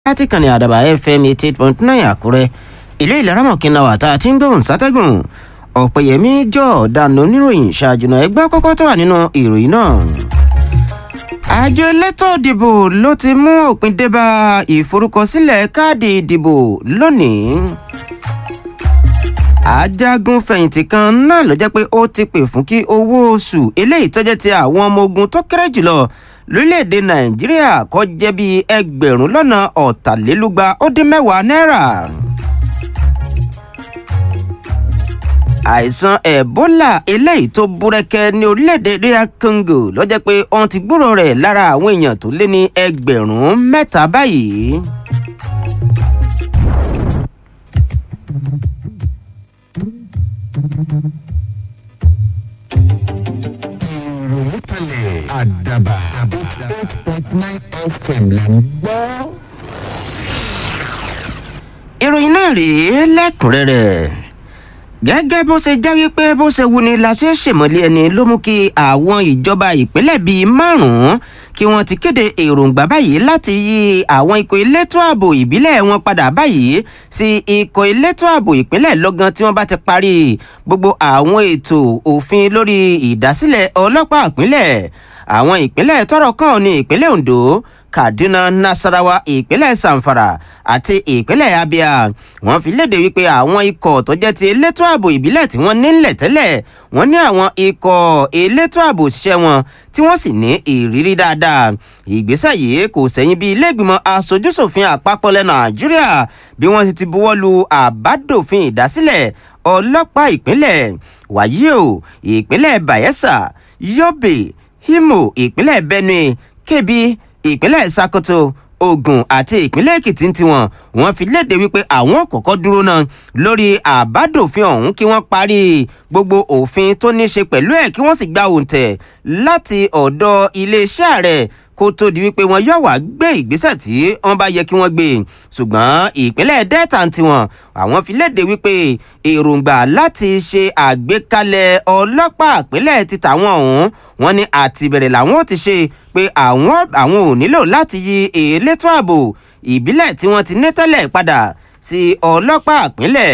láti kàn ní àdàbà fm eighty eight point nine àkúrẹ́ ìlú ìlaramọ̀kìnà wà tá a ti ń gbóhùn sátẹ́gùn ọ̀pẹ̀yẹmí jọ ọ̀daràn oníròyìn ṣáàjùnà ẹgbẹ́ kọ́kọ́ tó wà nínú ìròyìn náà. àjọ elétò ìdìbò ló ti mú òpin dé bá ìforúkọsílẹ̀ káàdì ìdìbò lónìí. ajagun fẹ̀yìntì kan náà ló jẹ́ pé ó ti pè fún kí owó oṣù eléyìí tó jẹ́ ti àwọn ọmọ ogun tó kéré jùlọ lórílẹ̀‐èdè nàìjíríà kó jẹ́ bíi ẹgbẹ̀rún lọ́nà ọ̀tàlélúgba ó dín mẹ́wàá náírà. àìsàn ebola eléyìí tó búrẹ́kẹ́ ní orílẹ̀‐èdè dr congo ló jẹ́ pé wọ́n ti gbúrò rẹ̀ lára àwọn èèyàn tó lé ní ẹgbẹ̀rún mẹ́ta báyìí. àdàbà eight point nine fm là ń gbọ́. ìròyìn náà rèé lẹ́kùnrẹ́rẹ́ gẹ́gẹ́ bó ṣe jẹ́ wípé bó ṣe wuni la ṣe ṣèmọ̀lé ẹni ló mú kí àwọn ìjọba ìpínlẹ̀ bíi márùn-ún kí wọ́n ti kéde èròǹgbà báyìí láti yí àwọn ikọ̀ elétò ààbò ìbílẹ̀ wọn padà báyìí sí ikọ̀ elétò ààbò ìpínlẹ̀ lọ́gán tí wọ́n bá ti parí gbogbo àwọn ètò òfin lórí ìdásílẹ̀ ọlọ́pàá ìpínlẹ̀ àwọn ìpínlẹ̀ tọ́rọ̀ kàn ní ìpínlẹ̀ ondo kaduna nasarawa ìpínlẹ̀ zamfara àti ìpínlẹ̀ abia wọ́n fi léde wípé àwọn ikọ̀ tó jẹ́ ti elétò ààbò ìbílẹ̀ tí wọ́n nílẹ̀ tẹ́lẹ̀ wọ́n ní àwọn ikọ̀ elétò ààbò ṣiṣẹ́ wọn tí wọ́n sì ní ìrírí dáadáa ìgbésẹ̀ yìí kò sẹ́yìn bí iléègbìmọ̀ asojúṣòfin àpapọ̀ lẹ́ nàìjíríà bí wọ́n ti buwọ́ lu àbádòfin ìdásílẹ̀ ọlọ́pàá ìpínlẹ̀ wàyí o ìpínlẹ̀ bayelsa yobe imo ìpínlẹ̀ benue kebbi ìpínlẹ̀ sakoto ogun àti ìpínlẹ̀ èkìtì ń tiwọn wọn fi léde wípé àwọn kọ̀ọ̀kan dúró náà lórí àbádòfin ọ̀hún kí wọ́n parí gbogbo òfin tó ní ṣe pẹ̀lú ẹ̀ kí wọ́n sì gba òǹtẹ̀ láti ọ̀dọ̀ iléeṣẹ́ ààrẹ kó tó di wípé wọn yóò wá gbé ìgbésẹ̀ tí wọ́n bá yẹ kí wọ́n gbé ṣùgbọ́n ìpínlẹ̀ delta ń tiwọn àwọn fi léde wípé èròǹgbà láti ṣe àgbékalẹ̀ ọlọ́pàá ìpínlẹ̀ ti tàwọn ọ̀hún wọn ní àtìbẹ̀rẹ̀ làwọn ò ti ṣe pé àwọn àwọn ò nílò láti yí elétò ààbò ìbílẹ̀ tí wọ́n ti ní tẹ́lẹ̀ padà sí ọlọ́pàá ìpínlẹ̀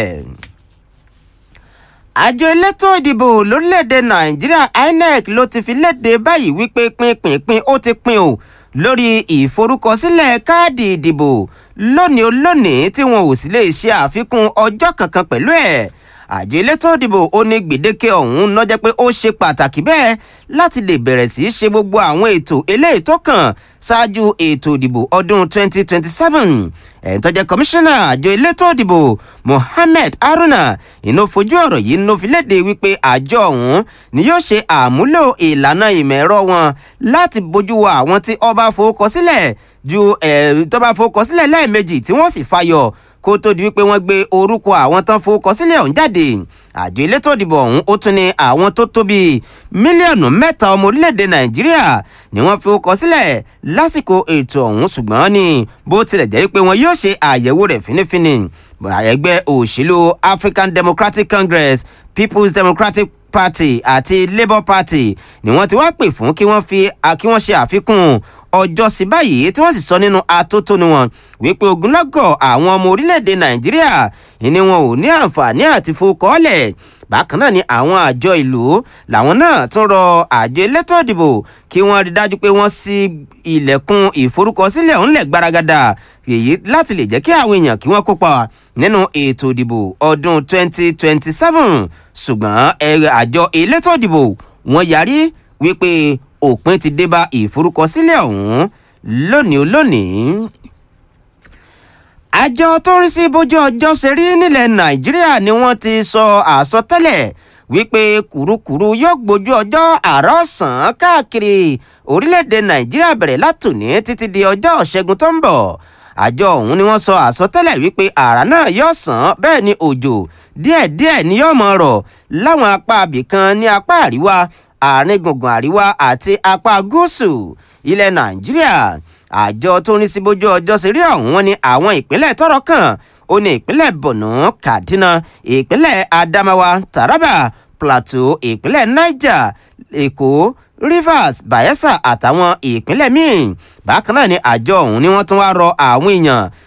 àjọ elétò ìdìbò lórílẹ̀‐èdè nàìjíríà inec ló ti fi léde báyìí wípé pínpínpín ó ti pín o lórí ìforúkọsílẹ̀ káàdì ìdìbò lónìí olónìí tí wọn ò sì lè ṣe àfikún ọjọ́ kankan pẹ̀lú ẹ̀ àjọ elétò ìdìbò ó ní gbèdéke ọ̀hún lọ́jọ́ pé ó ṣe pàtàkì bẹ́ẹ̀ láti lè bẹ̀rẹ̀ sí í ṣe gbogbo àwọn ètò eléyìí tó kàn ṣáájú ètò ìdìbò ọdún 2027 ẹ̀ń tó jẹ́ kọmíṣánná àjọ elétò ìdìbò mohammed haruna inú fojú ọ̀rọ̀ yìí ló fi léde wípé àjọ ọ̀hún ni yóò ṣe àmúlò ìlànà ìmọ̀ ẹ̀rọ wọn láti bójú wo àwọn tí ọba fowókọsílẹ̀ ju ẹ̀ tó bá fowókọsílẹ̀ lẹ́ẹ̀mejì tí wọ́n sì fayọ̀ kó tó di wípé wọ́n gbé orúkọ àwọn tán fowókọsílẹ̀ ọ̀hún jáde àjọ elétò ìdìbò ọ̀hún ó tún ní àwọn tó tó bíi mílíọ̀nù mẹ́ta ọmọ orílẹ̀-èdè nàìjíríà ni wọ́n fi kọ sílẹ̀ lásìkò ètò ọ̀hún ṣùgbọ́n ní bó tilẹ̀ jẹ́ pé wọn yóò ṣe àyẹ̀wò rẹ̀ fínífíní ẹgbẹ́ òṣèlú african democratic congress people's democratic party àti labour party ni wọ́n ti wá pè fún kí wọ́n fi kí wọ́n ṣe àfikún ọjọ́ sí báyìí tí wọ́n sì sọ nínú atótónu wọn wípé ogunlọ́gọ̀ àwọn ọmọ orílẹ̀-èdè nàìjíríà ni wọn ò ní àǹfààní àti fowókọ́lẹ̀ bákan náà ni àwọn àjọ ìlú làwọn náà tún rọ àjọ elétò ìdìbò kí wọ́n rí dájú pé wọ́n ṣí ilẹ̀kùn ìforúkọsílẹ̀ ńlẹ̀ gbaragada èyí láti lè jẹ́ kí àwọn èèyàn kí wọ́n kópa nínú ètò ìdìbò ọdún 2027 ṣùgbọ́n àjọ elétò ìdìbò wọ́n yarí wípé òpin ti dé bá ìforúkọsílẹ̀ ọ̀hún lónìí olónìí. àjọ tó ń rí sí bójú ọjọ́ ṣe rí nílẹ̀ nàìjíríà ni wọ́n ti sọ àsọtẹ́lẹ̀ wípé kùrukùru yóò gbójú ọjọ́ àárọ̀ ọ̀sán káàkiri orílẹ̀-èdè nàìjíríà bẹ̀rẹ̀ látòní títí di ọjọ́ ṣẹ́gun tó ń bọ̀ àjọ ọ̀hún ni wọ́n sọ àsọtẹ́lẹ̀ wípé àrà náà yóò sàn bẹ́ẹ̀ ni òjò díẹ̀díẹ̀ ni yóò mọ̀ rọ̀ láwọn apá abìkan ní apá àríwá àárín gbùngbùn àríwá àti apá gúúsù ilẹ̀ nàìjíríà àjọ tó ń rí sí bójú ọjọ́ sí rí ọ̀hún wọn ni àwọn ìpínlẹ̀ tọ́rọ̀ kàn ó ní ìpínlẹ̀ borno kaduna ìpínlẹ̀ adamawa taraba plateau ìpínlẹ̀ niger èkó rivers bayelsa àtàwọn ìpínlẹ̀ míì bákan náà ni àjọ ọ̀hún ni wọ́n tún wá rọ àwọn èèyàn